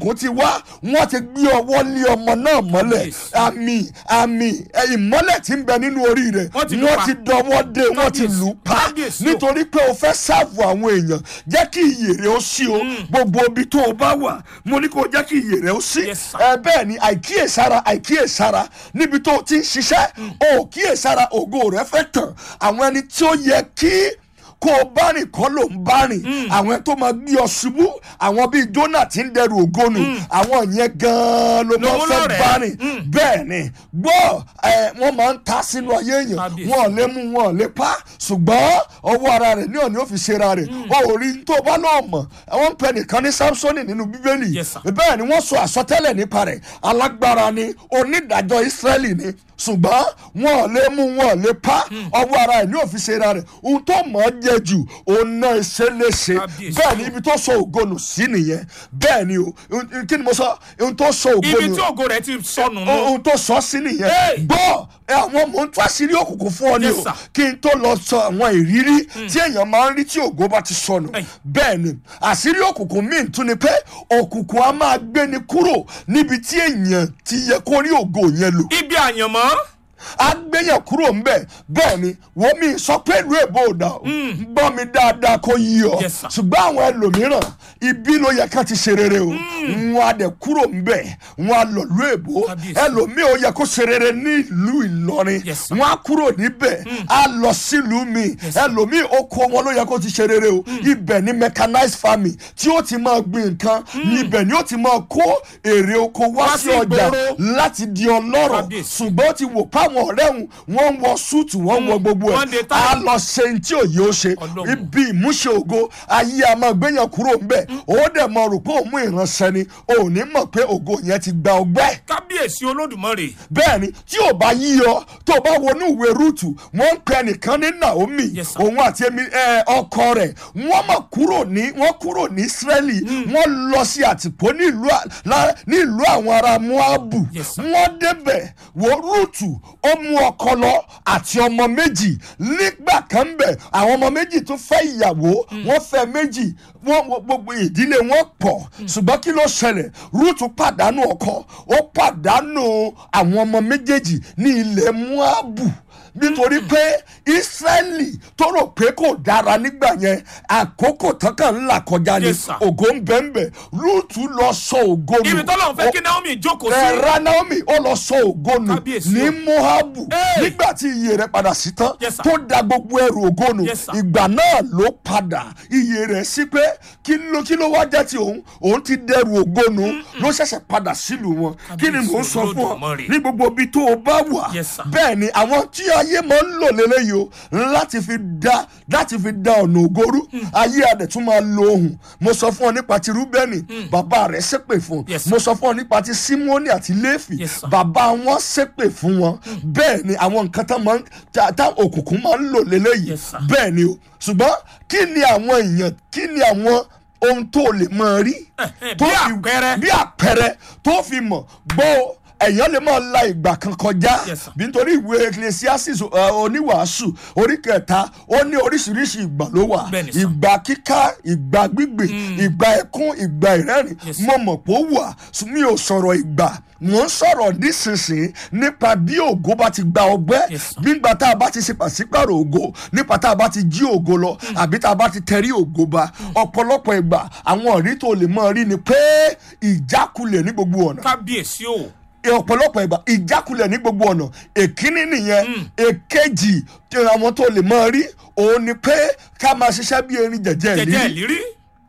òkùnkùn ti wá wọ́n ti gbé ọwọ́ lé ọmọ náà mọ́lẹ̀ Kábíyèsí. àmì àmì ẹ, ìmọ́lẹ̀ tí ń bẹ nínú orí rẹ̀ Wọ́n ti lù wọ́n pa. ti dọwọ́ dé wọ́n ti Kábíyèsí. lù ú pa Kábíyèsí o. nítorí pé o fẹ́ sáàfù àwọn èèyàn jẹ́ kí iyè rẹ̀ ó sí o gbogbo ibi tó o bá wà mo ní kó o jẹ́ kí iyè rẹ̀ ó sí Yes, sir. ẹ bẹ́ẹ̀ ni àìkíyèsára àìkíyèsára níbi tó o ti ń ṣiṣẹ́ o ò kíyèsára ògo rẹ̀ fẹ́ tàn àwọn ẹni tí ó yẹ kí kó o bá rìn kọ́ ló ń bá rìn àwọn ẹni tó máa gbé ọ ṣubú àwọn bíi Jónà tí ń dẹrù ògo nù àwọn yẹn gan-an ló máa Lòun fẹ́ lọ́rẹ̀ẹ́. bá rìn bẹ́ẹ̀ ni gbọ́ ẹ wọ́n máa ń ta sínú ayé èèyàn Kábíyèsí. wọn ò lè mú wọn ò lè pa ṣùgbọ́n ọwọ́ ara rẹ̀ ní òní ó fi ṣera rẹ̀ o ò rí tó bá náà mọ̀ àwọn ń pẹ nìkan ní Sámsónì nínú bíbélì Yes, sir. bẹ́ẹ̀ ni wọ́n sọ àsọtẹ́lẹ̀ nípa rẹ̀ alágbára ni onídàájọ́ Ísírẹ́lì ni ṣùgbọ́n wọn ò lè mú wọn ò lè pa ọwọ́ ara ẹ̀ ní òfin ṣera rẹ̀ ohun tó mọ̀ ọ́ jẹ jù òun náà ṣe léṣe Kábíyèsí. bẹ́ẹ̀ ni ibi tó sọ ògonù sí nìyẹn bẹ́ẹ̀ ni o kí ni mo sọ ohun tó sọ ògonù ibi tí ògo rẹ̀ ti sọnù nù. ohun tó sọ sí nìyẹn Hey! gbọ́ ẹ, àwọn mò ń tú àṣírí òkùnkùn fún ọ ni Yes, o sir. kí n tó lọ sọ àwọn ìrírí tí èèyàn máa ń rí tí ògo bá ti sọnù Hey. bẹ́ẹ̀ ni àṣírí òkùnkùn míì tún ni pé òkùnkùn á máa gbé ni kúrò níbi tí èèyàn ti yẹ kó rí ògo yẹn lò ibi àyànmọ́. agbẹ́yàn kúrò ń bẹ̀ bẹ́ẹ̀ ni wọ́n mi sọ pé ìlú èbó ò dà o gbọ́ mi dáadáa kó yí ọ Yes, sir. ṣùgbọ́n àwọn ẹlòmíràn ibi ló yẹ ká ti ṣe rere o wọn á dẹ̀ kúrò ń bẹ̀ wọn á lọ ìlú èbó Kábíyèsí. ẹlòmíì ó yẹ kó ṣe rere ní ìlú Ìlọrin Yes, sir. wọn á kúrò níbẹ̀ á lọ sílùú mi ẹlòmíì oko wọn ló yẹ kó ti ṣe rere o ibẹ̀ ni mechanized farming tí ó ti máa gbin nǹkan ibẹ̀ ni ó ti máa kó èrè oko wá Wá sí sí ọjà ìgboro. láti di ọlọ́rọ̀ Kábíyèsí. ṣùgbọ́n ó ti wò páwọn ọ̀rẹ́ òun wọ́n ń wọ súùtù wọ́n ń wọ gbogbo Wọ́n dé ẹ̀ táyà. á lọ ṣe ní tí òye ó ṣe Ọlọ́run. ibi ìmúṣe ògo ayé a máa gbéyàn kúrò ńbẹ̀ ó dẹ̀ mọ rò pé òun mú ìránṣẹ́ ni ò ní mọ̀ pé ògo yẹn ti gba ọgbẹ́ kábíyèsí olódùmarè. bẹ́ẹ̀ ni tí ò bá yí ọ tó o bá wọnú ìwé rúùtù wọ́n ń pè nìkan ní Naomi Yes, sir. òun àti èmi ẹ, ọkọ rẹ̀ wọ́n mọ̀ kúrò ní wọ́n kúrò ní Ísírẹ́lì wọ́n lọ sí àtìpó ní ìlú à- lá- ní ìlú àwọn ará Moabu Yes, sir. wọ́n débẹ̀ wo rúùtù ó mú ọkọ lọ àti ọmọ méjì nígbà kan bẹ̀ àwọn ọmọ méjì tó fẹ́ ìyàwó wọ́n fẹ́ méjì wọ́n wọ́n- gbogbo ìdílé wọn pọ̀ ṣùgbọ́n kí ló ṣẹlẹ̀ rúùtù pàdánù ọkọ ó pàdánù àwọn ọmọ méjèèjì ní ilẹ̀ Moabu nítorí pé Ísírẹ́lì tó rò pé kò dára nígbà yẹn àkókò tán kàn ń là kọjá ni Yes, sir. ògo ń bẹ́ẹ̀ bẹ́ẹ̀ rúùtù lọ sọ ògo nù ibi tọ́lọ́run fẹ́ kí Naomi jókòó sí. ẹ̀rá Naomi ó lọ sọ ògo nù Kábíyèsí ní o. Moabu Hey! nígbà tí iye rẹ̀ padà sí tán Yes, sir. tó da gbogbo ẹrù ògo nù Yes, sir. ìgbà náà ló padà iye rẹ̀ sí pé kí ló kí ló wá jẹ́ ti òun òun ti dẹrù ògo nù ló ṣẹ̀ṣẹ̀ padà sílùú wọn kí ni mò ń sọ fún ọ Olódùmarè. ní gbogbo ibi tó o bá wà Yes, sir. bẹ́ẹ̀ ni àwọn tí ayé máa ń lò lélẹ́yìí o láti fi da láti fi da ọ̀nà ògorú ayé adẹ̀ tún máa lo ohùn mo sọ fún ọ nípa ti Rúbẹ́nì bàbá rẹ̀ ṣépè fún Yes, sir. mo sọ fún ọ nípa ti Símónì àti Léfì Yes, sir. bàbá wọn ṣépè fún wọn bẹ́ẹ̀ ni àwọn nǹkan tá máa ń tá tá òkùnkùn máa ń lò lélẹ́yìí Yes, sir. bẹ́ẹ̀ ni o ṣùgbọ́n kí ni àwọn èèyàn kí ni àwọn ohun tó lè máa rí eh, tó bí fi- àpẹẹrẹ. bí àpẹẹrẹ tó fi mọ̀ gbọ́ èèyàn lè máa la ìgbà kan kọjá Yes, sir. bí nítorí ìwé ecclesiastes uh, oníwàásù orí kẹta ó ní oríṣiríṣi ìgbà ló wà Bẹ́ẹ̀ni, sir. ìgbà kíká ìgbà gbígbè ìgbà ẹkún ìgbà ìrẹ́rìn Yes, mo mọ̀ pé ó wà ṣùgbọ́n mi ò sọ̀rọ̀ ìgbà mo ń sọ̀rọ̀ nísinsìnyí nípa bí ògo bá ti gba ọgbẹ́ Yes, sir. nígbà tá a bá ti ṣe pàṣípàrọ̀ ògo nípa tá a bá ti jí ògo lọ àbí tá a bá ti tẹrí ògo ba ọ̀pọ̀lọpọ̀ ìgbà àwọn ọ̀rí tó lè mọ̀ rí ni pé ìjákulẹ̀ ní gbogbo ọ̀nà kábíyèsí o. ọ̀pọ̀lọpọ̀ ìgbà ìjákulẹ̀ ní gbogbo ọ̀nà èkíní nìyẹn èkejì tí àwọn tó lè máa rí òun ni pé ká máa ṣiṣẹ́ bí erin jẹ̀jẹ̀ jẹjẹ ìlú ìlírí.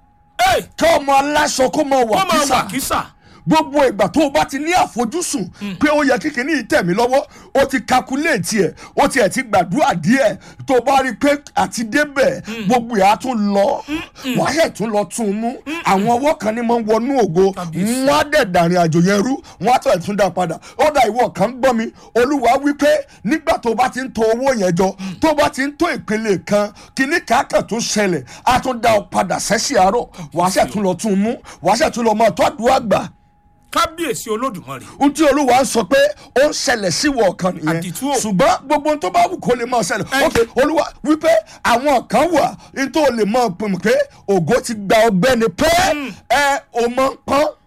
Ẹ, kí ọmọ aláṣọ kó máa wà wọ́n máa kísà wà kísà. gbogbo ìgbà tó o bá ti ní àfojúsùn pé ó yẹ kíkiní yìí tẹ̀ mí lọ́wọ́ ó ti kakuléètì ẹ̀ ó tiẹ̀ ti gbàdúrà díẹ̀ tó o bá rí i pé àti débẹ̀ gbogbo ẹ̀ á tún lọ wàá yẹ̀ tún lọ tún un mú àwọn ọwọ́ kan ní máa ń wọnú ògo Kábíyèsí. wọ́n á dẹ̀ dàrin àjò yẹn rú wọ́n á tọ̀ ẹ̀ tún dá padà ó dà ìwọ kan gbọ́ mi olúwa wí pé nígbà tó o bá ti ń to owó yẹn jọ tó o bá ti ń tó ìpele kan kíní kàákàn tó ṣẹlẹ̀ á tún dá ọ padà sẹ́sì àárọ̀ wàá ṣẹ̀ tún lọ tún un mú wàá ṣẹ̀ tún lọ máa tọ́jú àgbà kábíyèsí olódùmarè. ohun tí olúwa ń sọ pé ó ń ṣẹlẹ̀ sí wọ ọ̀kan nìyẹn Àdìtú o. ṣùgbọ́n gbogbo ohun tó bá wù kó lè máa ṣẹlẹ̀ Ẹ- ok olúwa wípé àwọn kan wà ní tó lè máa pinnu pé ògo ti gba ọgbẹ́ ni pé ẹ ò mọ̀ ń pọ́n